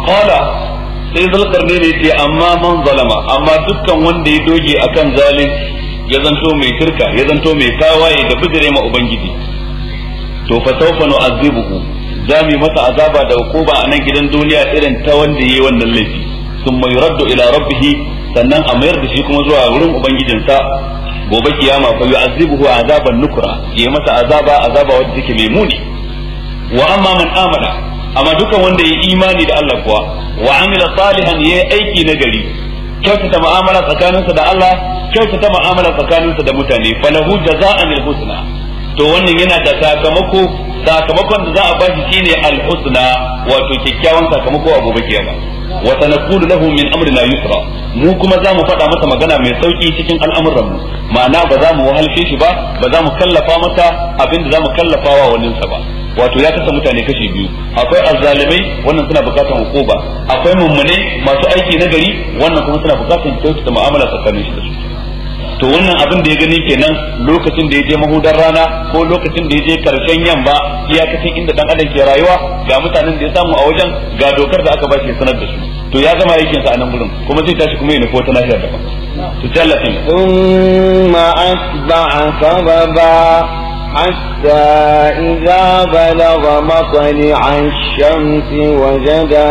qala sai zulkarni ne ce amma man zalama amma dukkan wanda ya doge akan zalunci ya zanto mai shirka ya zanto mai tawaye da bijire ma ubangiji to fa sawfa nu'azibuhu zami masa azaba da hukuma a nan gidan duniya irin ta wanda yayi wannan laifi thumma yuraddu ila rabbih sannan a mayar da shi kuma zuwa wurin ubangijinsa gobe kiyama fa yu'azibuhu azaban nukra yayi masa azaba azaba wanda take mai muni wa amma man amana amma dukan wanda ya imani da Allah kuwa wa amila salihan yayi aiki na gari kyautata mu'amala tsakaninsa da Allah kyautata mu'amala tsakaninsa da mutane falahu jaza'an husna to wannan yana da sakamako sakamakon da za a bashi shine al-husna wato kyakkyawan sakamako a gobe kiyama wa sanaqulu lahu min amrina yusra mu kuma za mu faɗa masa magana mai sauki cikin al'amuran mu ma'ana ba za mu wahalshe shi ba ba za mu kallafa masa abin da za mu kallafa wa waninsa ba wato ya kasa mutane kashi biyu akwai azzalimai wannan suna bukatan hukuma akwai mummune masu aiki na gari wannan kuma suna bukatan kyautata mu'amala tsakanin shi da su to wannan abin da ya gani kenan lokacin da ya je mahudar rana ko lokacin da ya je karshen yamma iyakacin inda dan adam ke rayuwa ga mutanen da ya samu a wajen ga dokar da aka ba shi sanar da su to ya gama aikin sa a nan gurin kuma zai tashi kuma ya nufi wata nahiyar daban to tallatin ثم أتبع سببا حتى إذا بلغ مطلع الشمس وجد